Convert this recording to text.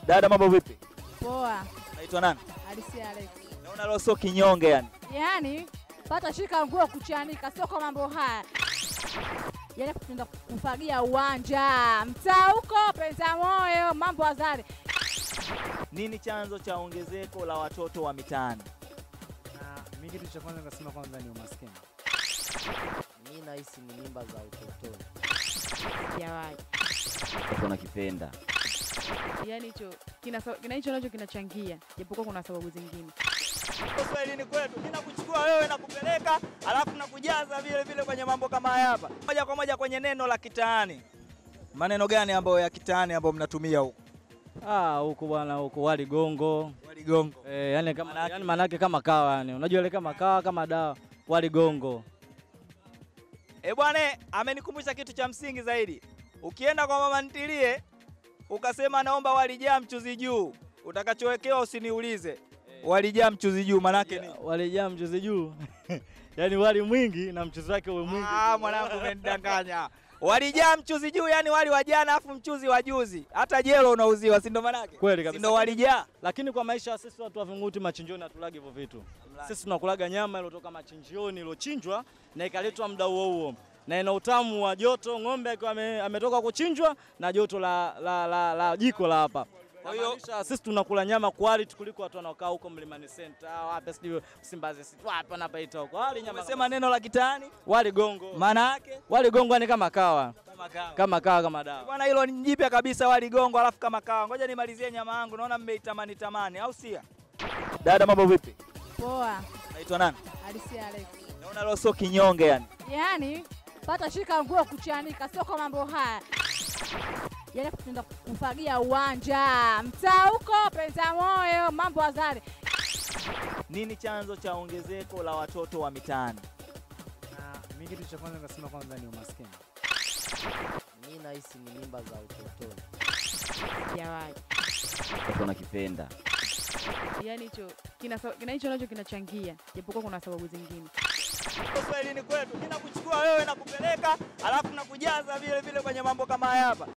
Dada, mambo vipi? Poa. Naitwa nani? Alisi Alex. Naona leo sio kinyonge yani. Yaani pata shika nguo kuchanika, sio kwa mambo haya. Yaani tunaenda kufagia uwanja mtaa huko penda moyo, mambo azari. Nini chanzo cha ongezeko la watoto wa mitaani? Na mi kitu cha kwanza nikasema kwanza ni umaskini. Mi nahisi ni mimba za utotoni. Jawahi. Watu nakipenda. Yaani hicho kina kina hicho nacho kinachangia, japokuwa kuna sababu zingine. Kiswahilini kwetu mimi nakuchukua wewe na kupeleka alafu nakujaza vile vile kwenye mambo kama haya hapa. Moja kwa moja kwenye neno la kitaani. Maneno gani ambayo ya kitaani ambayo mnatumia huko? Ah, huku bwana, huku wali gongo. Waligongo. Eh, yani kama Manake- yani manake kama kawa yani. Unajua ile kama kawa kama dawa. Wali gongo. Eh bwana, amenikumbusha kitu cha msingi zaidi. Ukienda kwa mama ntilie ukasema naomba walijaa mchuzi juu, utakachowekewa usiniulize. Walijaa mchuzi juu manake ni Walijaa mchuzi juu. yani wali mwingi na mchuzi wake uwe mwingi. Ah, mwanangu umenidanganya. Walijaa mchuzi juu, yani wali wa jana afu mchuzi wa juzi. Hata jelo unauziwa, si ndo manake? Kweli Si kabisa. ndo walijaa. Lakini kwa maisha ya sisi watu wa Vinguti machinjioni hatulagi hivyo vitu. Sisi tunakulaga nyama iliyotoka machinjioni iliyochinjwa na ikaletwa muda huo huo na ina utamu wa joto, ng'ombe akiwa ame- ametoka kuchinjwa na joto la, la, la, la jiko la hapa. Kwa hiyo sisi tunakula nyama quality kuliko watu wanaokaa huko Mlimani Center, wapi sijui Simbazi City, wapi wanapaita huko. Wali nyama Umesema neno la kitaani, wali gongo. maana yake Wali gongo ni kama kawa, kama kawa. kama kawa kama dawa. Bwana, hilo ni jipya kabisa, wali gongo alafu kama kawa. Ngoja nimalizie nyama yangu, naona mmeitamani tamani, au sia? Dada, mambo vipi? Poa. Naitwa nani? Alisi Alex. Naona leo sio kinyonge yani. Yaani pata shika nguo kuchanika, sio kwa mambo haya. Yaani tunaenda kufagia uwanja mtaa huko penda moyo, mambo azari. Nini chanzo cha ongezeko la watoto wa mitaani? Na mi kitu cha kwanza nikasema kwanza ni umaskini. Mi nahisi ni mimba za utotoni. Jawahi. Watu nakipenda. Yaani hicho kina kina hicho nacho kinachangia, japokuwa kuna sababu zingine. Kiswahilini kwetu mimi nakuchukua wewe na kupeleka alafu nakujaza vile vile kwenye mambo kama haya hapa.